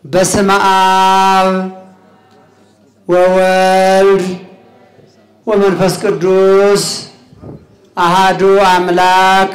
በስመ አብ ወወልድ ወመንፈስ ቅዱስ አሃዱ አምላክ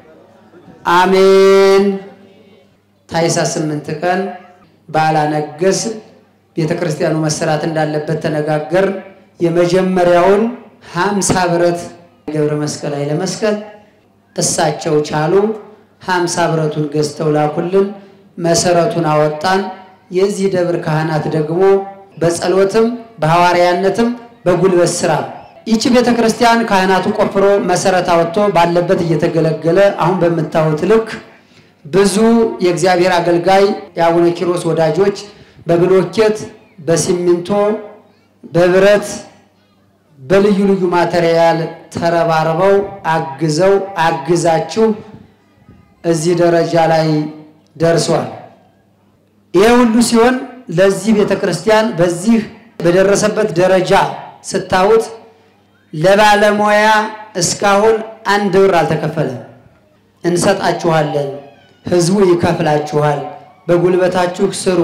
አሜን። ታኅሳስ ስምንት ቀን በዓለ ነገሥ ቤተ ክርስቲያኑ መሰራት እንዳለበት ተነጋገር። የመጀመሪያውን ሀምሳ ብረት ገብረ መስቀል ኃይለ መስቀል እሳቸው ቻሉ። ሀምሳ ብረቱን ገዝተው ላኩልን። መሰረቱን አወጣን። የዚህ ደብር ካህናት ደግሞ በጸሎትም በሐዋርያነትም በጉልበት ስራ ይቺ ቤተ ክርስቲያን ካህናቱ ቆፍሮ መሰረት አወጥቶ ባለበት እየተገለገለ አሁን በምታዩት ልክ ብዙ የእግዚአብሔር አገልጋይ የአቡነ ኪሮስ ወዳጆች በብሎኬት፣ በሲሚንቶ፣ በብረት በልዩ ልዩ ማቴሪያል ተረባርበው አግዘው አግዛችሁ እዚህ ደረጃ ላይ ደርሷል። ይሄ ሁሉ ሲሆን ለዚህ ቤተ ክርስቲያን በዚህ በደረሰበት ደረጃ ስታዩት ለባለሙያ እስካሁን አንድ ብር አልተከፈለም። እንሰጣችኋለን፣ ህዝቡ ይከፍላችኋል፣ በጉልበታችሁ ስሩ።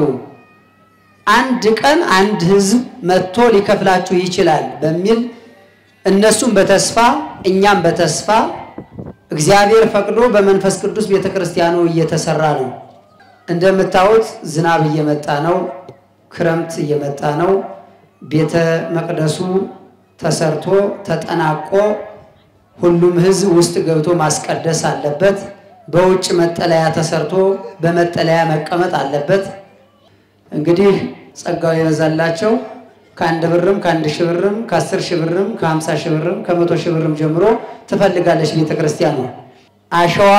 አንድ ቀን አንድ ህዝብ መጥቶ ሊከፍላችሁ ይችላል በሚል እነሱም በተስፋ እኛም በተስፋ እግዚአብሔር ፈቅዶ በመንፈስ ቅዱስ ቤተ ክርስቲያኑ እየተሰራ ነው። እንደምታዩት ዝናብ እየመጣ ነው። ክረምት እየመጣ ነው። ቤተ መቅደሱ ተሰርቶ ተጠናቆ ሁሉም ህዝብ ውስጥ ገብቶ ማስቀደስ አለበት። በውጭ መጠለያ ተሰርቶ በመጠለያ መቀመጥ አለበት። እንግዲህ ጸጋው የበዛላቸው ከአንድ ብርም ከአንድ ሺህ ብርም ከአስር ሺህ ብርም ከሀምሳ ሺህ ብርም ከመቶ ሺህ ብርም ጀምሮ ትፈልጋለች ቤተ ክርስቲያኑ። አሸዋ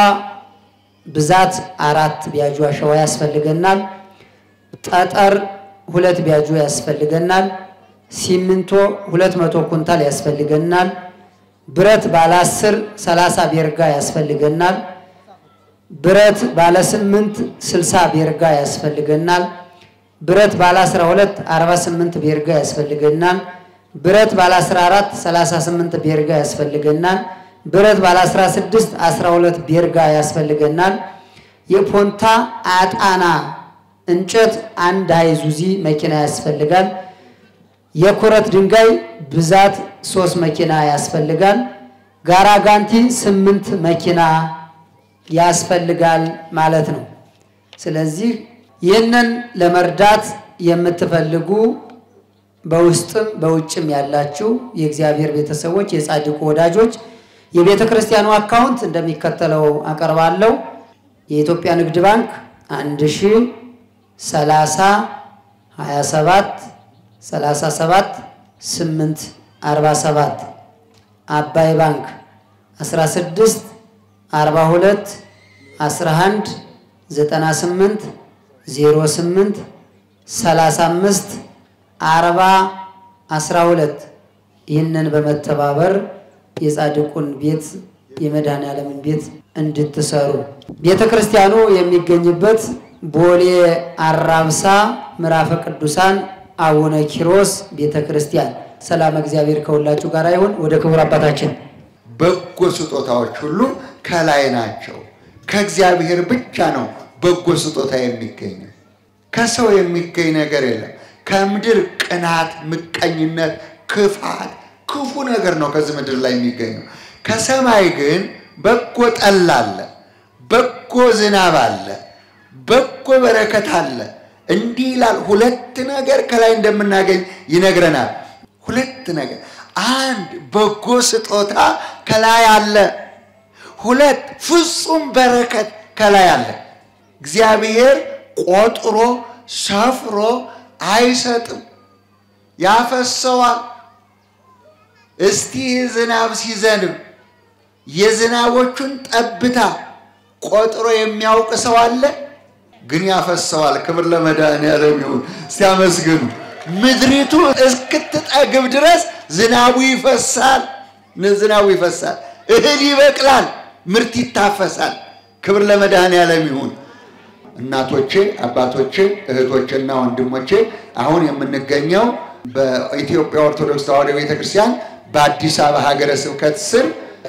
ብዛት አራት ቢያጁ አሸዋ ያስፈልገናል። ጠጠር ሁለት ቢያጁ ያስፈልገናል። ሲሚንቶ ሁለት መቶ ኩንታል ያስፈልገናል። ብረት ባለ አስር ሰላሳ ቤርጋ ያስፈልገናል። ብረት ባለ ስምንት ስልሳ ቤርጋ ያስፈልገናል። ብረት ባለ 12 48 ቤርጋ ያስፈልገናል። ብረት ባለ 14 38 ቤርጋ ያስፈልገናል። ብረት ባለ 16 12 ቤርጋ ያስፈልገናል። የፖንታ አጣና እንጨት አንድ አይዙዚ መኪና ያስፈልጋል። የኩረት ድንጋይ ብዛት ሶስት መኪና ያስፈልጋል። ጋራጋንቲ ስምንት መኪና ያስፈልጋል ማለት ነው። ስለዚህ ይህንን ለመርዳት የምትፈልጉ በውስጥም በውጭም ያላችሁ የእግዚአብሔር ቤተሰቦች የጻድቁ ወዳጆች የቤተ ክርስቲያኑ አካውንት እንደሚከተለው አቀርባለሁ። የኢትዮጵያ ንግድ ባንክ 1 ሺ 30 27 37 8 47 አባይ ባንክ 16 42 11 98 08 35 40 12 ይህንን በመተባበር የጻድቁን ቤት የመድኃኔዓለምን ቤት እንድትሰሩ ቤተ ክርስቲያኑ የሚገኝበት ቦሌ አራብሳ ምዕራፈ ቅዱሳን አቡነ ኪሮስ ቤተ ክርስቲያን። ሰላም እግዚአብሔር ከሁላችሁ ጋር ይሁን። ወደ ክቡር አባታችን በጎ ስጦታዎች ሁሉ ከላይ ናቸው። ከእግዚአብሔር ብቻ ነው በጎ ስጦታ የሚገኘው። ከሰው የሚገኝ ነገር የለም። ከምድር ቅናት፣ ምቀኝነት፣ ክፋት፣ ክፉ ነገር ነው ከዚህ ምድር ላይ የሚገኘው። ከሰማይ ግን በጎ ጠል አለ፣ በጎ ዝናብ አለ፣ በጎ በረከት አለ። እንዲህ ይላል። ሁለት ነገር ከላይ እንደምናገኝ ይነግረናል። ሁለት ነገር፣ አንድ በጎ ስጦታ ከላይ አለ። ሁለት ፍጹም በረከት ከላይ አለ። እግዚአብሔር ቆጥሮ ሰፍሮ አይሰጥም፣ ያፈሰዋል። እስቲ ዝናብ ሲዘንብ የዝናቦቹን ጠብታ ቆጥሮ የሚያውቅ ሰው አለ? ግን ያፈሰዋል። ክብር ለመድኃኔዓለም ይሁን። ሲያመስግኑ ምድሪቱ እስክትጠግብ ድረስ ዝናቡ ይፈሳል። ዝናቡ ይፈሳል፣ እህል ይበቅላል፣ ምርት ይታፈሳል። ክብር ለመድኃኔዓለም ይሁን። እናቶቼ፣ አባቶቼ፣ እህቶቼና ወንድሞቼ አሁን የምንገኘው በኢትዮጵያ ኦርቶዶክስ ተዋሕዶ ቤተክርስቲያን በአዲስ አበባ ሀገረ ስብከት ስር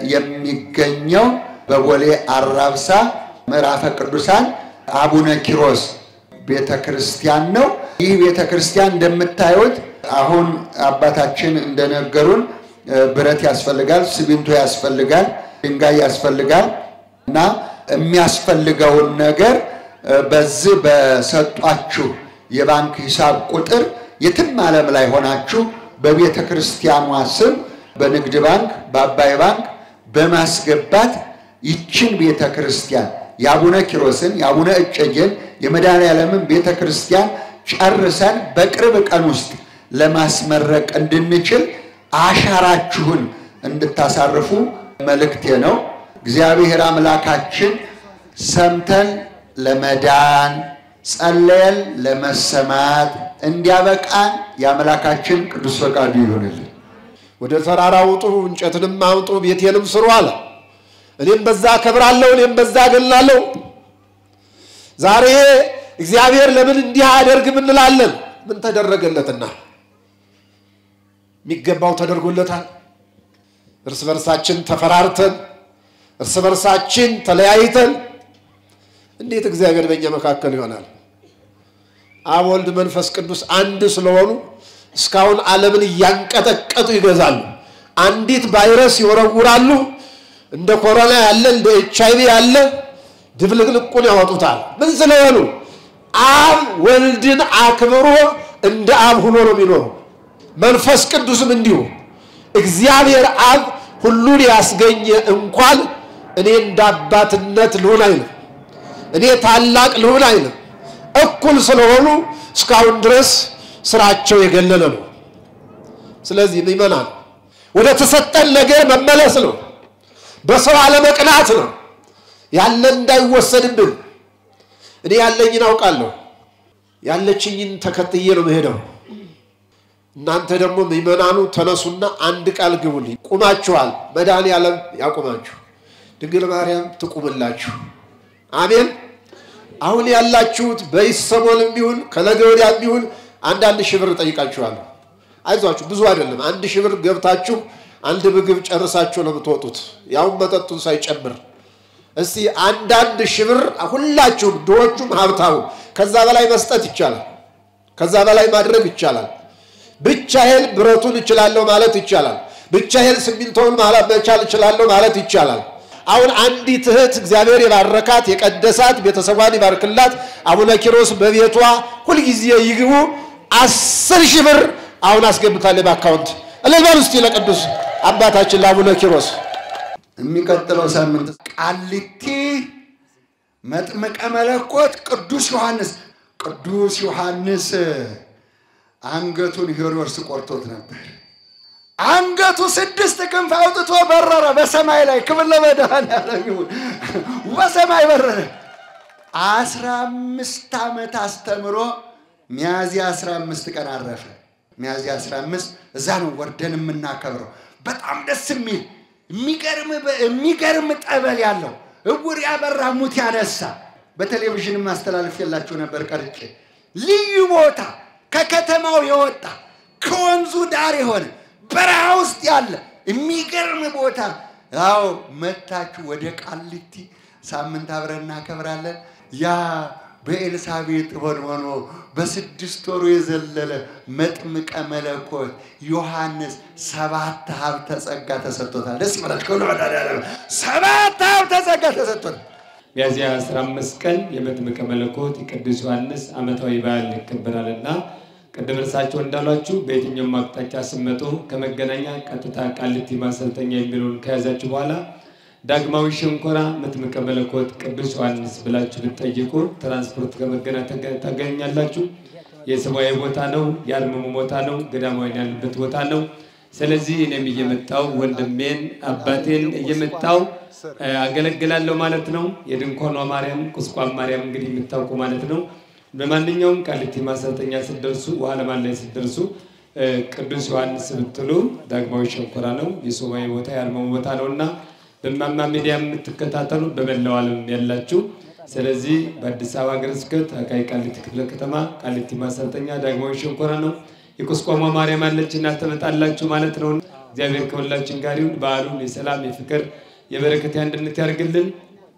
የሚገኘው በቦሌ አራብሳ ምዕራፈ ቅዱሳን አቡነ ኪሮስ ቤተ ክርስቲያን ነው። ይህ ቤተ ክርስቲያን እንደምታዩት አሁን አባታችን እንደነገሩን ብረት ያስፈልጋል፣ ሲሚንቶ ያስፈልጋል፣ ድንጋይ ያስፈልጋል እና የሚያስፈልገውን ነገር በዚህ በሰጧችሁ የባንክ ሂሳብ ቁጥር የትም ዓለም ላይ ሆናችሁ በቤተ ክርስቲያኗ ስም በንግድ ባንክ፣ በአባይ ባንክ በማስገባት ይችን ቤተ ክርስቲያን የአቡነ ኪሮስን የአቡነ እጨጌን የመድኃኔዓለምን ቤተ ክርስቲያን ጨርሰን በቅርብ ቀን ውስጥ ለማስመረቅ እንድንችል አሻራችሁን እንድታሳርፉ መልእክቴ ነው። እግዚአብሔር አምላካችን ሰምተን ለመዳን ጸለየን ለመሰማት እንዲያበቃን የአምላካችን ቅዱስ ፈቃዱ ይሆንልን። ወደ ተራራ ውጡ፣ እንጨትንም አምጡ፣ ቤቴንም ስሩ አለ። እኔም በዛ ከብራለሁ፣ እኔም በዛ ገላለሁ። ዛሬ እግዚአብሔር ለምን እንዲህ አያደርግም እንላለን። ምን ተደረገለትና? የሚገባው ተደርጎለታል። እርስ በርሳችን ተፈራርተን፣ እርስ በርሳችን ተለያይተን እንዴት እግዚአብሔር በእኛ መካከል ይሆናል? አብ ወልድ መንፈስ ቅዱስ አንድ ስለሆኑ እስካሁን ዓለምን እያንቀጠቀጡ ይገዛሉ። አንዲት ቫይረስ ይወረውራሉ። እንደ ኮሮና ያለ እንደ ኤች አይቪ ያለ ድብልቅልቁን ያወጡታል። ምን ስለሆኑ? አብ ወልድን አክብሮ እንደ አብ ሆኖ ነው የሚኖሩ። መንፈስ ቅዱስም እንዲሁ እግዚአብሔር አብ ሁሉን ያስገኘ እንኳን እኔ እንደ አባትነት ልሁን አይልም። እኔ ታላቅ ልሁን አይልም። እኩል ስለሆኑ እስካሁን ድረስ ስራቸው የገለለ ነው። ስለዚህ ምእመናን ወደ ተሰጠን ነገር መመለስ ነው። በሰው አለመቅናት ነው። ያለን እንዳይወሰድብን። እኔ ያለኝን አውቃለሁ። ያለችኝን ተከትዬ ነው መሄደው። እናንተ ደግሞ ምእመናኑ ተነሱና አንድ ቃል ግቡልኝ። ቁማችኋል። መድኃኔዓለም ያቁማችሁ፣ ድንግል ማርያም ትቁምላችሁ። አሜን። አሁን ያላችሁት በይሰሞንም ይሁን ከነገ ወዲያም ይሁን አንዳንድ ሺህ ብር እጠይቃችኋለሁ። አይዟችሁ፣ ብዙ አይደለም። አንድ ሺህ ብር ገብታችሁ አንድ ምግብ ጨርሳችሁ ነው የምትወጡት፣ ያውም መጠጡን ሳይጨምር። እስቲ አንዳንድ ሺህ ብር ሁላችሁም፣ ድሆቹም ሀብታሙ፣ ከዛ በላይ መስጠት ይቻላል። ከዛ በላይ ማድረግ ይቻላል። ብቻዬን ብረቱን እችላለሁ ማለት ይቻላል። ብቻዬን ሲሚንቶውን መቻል እችላለሁ ማለት ይቻላል። አሁን አንዲት እህት እግዚአብሔር የባረካት የቀደሳት ቤተሰቧን ይባርክላት። አቡነ ኪሮስ በቤቷ ሁልጊዜ ይግቡ። አስር ሺህ ብር አሁን አስገብታለች በአካውንት እልል በሉ እስቲ ለቅዱስ አባታችን ለአቡነ ኪሮስ። የሚቀጥለው ሳምንት ቃሊቲ መጥምቀ መለኮት ቅዱስ ዮሐንስ ቅዱስ ዮሐንስ አንገቱን ሄሮድስ ቆርጦት ነበር። አንገቱ ስድስት ክንፍ አውጥቶ በረረ በሰማይ ላይ። ክብር ለመድኃኔዓለም ይሁን። በሰማይ በረረ። አስራ አምስት ዓመት አስተምሮ ሚያዝያ አስራ አምስት ቀን አረፈ። ሚያዝያ አስራ አምስት እዛ ነው ወርደን የምናከብረው። በጣም ደስ የሚል የሚገርም ጠበል ያለው እውር ያበራ ሙት ያነሳ በቴሌቪዥን ማስተላለፍ የላችሁ ነበር ቀርጬ ልዩ ቦታ ከከተማው የወጣ ከወንዙ ዳር የሆነ በረሃ ውስጥ ያለ የሚገርም ቦታ። አዎ መታችሁ ወደ ቃሊቲ ሳምንት አብረን እናከብራለን። ያ በኤልሳቤጥ ሆን ሆኖ በስድስት ወሩ የዘለለ መጥምቀ መለኮት ዮሐንስ ሰባት ሀብተ ጸጋ ተሰጥቶታል። ደስ ይበላችሁ። ሰባት ሀብተ ጸጋ ተሰጥቶታል። ሚያዝያ 15 ቀን የመጥምቀ መለኮት የቅዱስ ዮሐንስ ዓመታዊ በዓል ይከበራልና ቅድም እርሳቸው እንዳሏችሁ በየትኛውም አቅጣጫ ስመጡ ከመገናኛ ቀጥታ ቃሊቲ ማሰልጠኛ የሚለውን ከያዛችሁ በኋላ ዳግማዊ ሸንኮራ መጥምቀ መለኮት ቅዱስ ዮሐንስ ብላችሁ ብትጠይቁ ትራንስፖርት ከመገና ታገኛላችሁ። የሰማያዊ ቦታ ነው፣ የአርምሞ ቦታ ነው፣ ገዳማዊን ያሉበት ቦታ ነው። ስለዚህ እኔም እየመጣው ወንድሜን አባቴን እየመጣው አገለግላለሁ ማለት ነው። የድንኳኗ ማርያም ቁስቋም ማርያም እንግዲህ የምታውቁ ማለት ነው። በማንኛውም ቃሊቲ ማሰልጠኛ ስትደርሱ ውሃ ለማን ላይ ስትደርሱ ቅዱስ ዮሐንስ ብትሉ ዳግማዊ ሸንኮራ ነው። የሰማያዊ ቦታ የአርምሞ ቦታ ነው እና በማማ ሚዲያ የምትከታተሉ በመላው ዓለም ያላችሁ፣ ስለዚህ በአዲስ አበባ ሀገረ ስብከት አቃቂ ቃሊቲ ክፍለ ከተማ ቃሊቲ ማሰልጠኛ ዳግማዊ ሸንኮራ ነው። የቁስቋሟ ማርያም አለች እና ትመጣላችሁ ማለት ነው። እግዚአብሔር ከሁላችን ጋር ይሁን። በዓሉን የሰላም የፍቅር የበረከት የአንድነት ያድርግልን።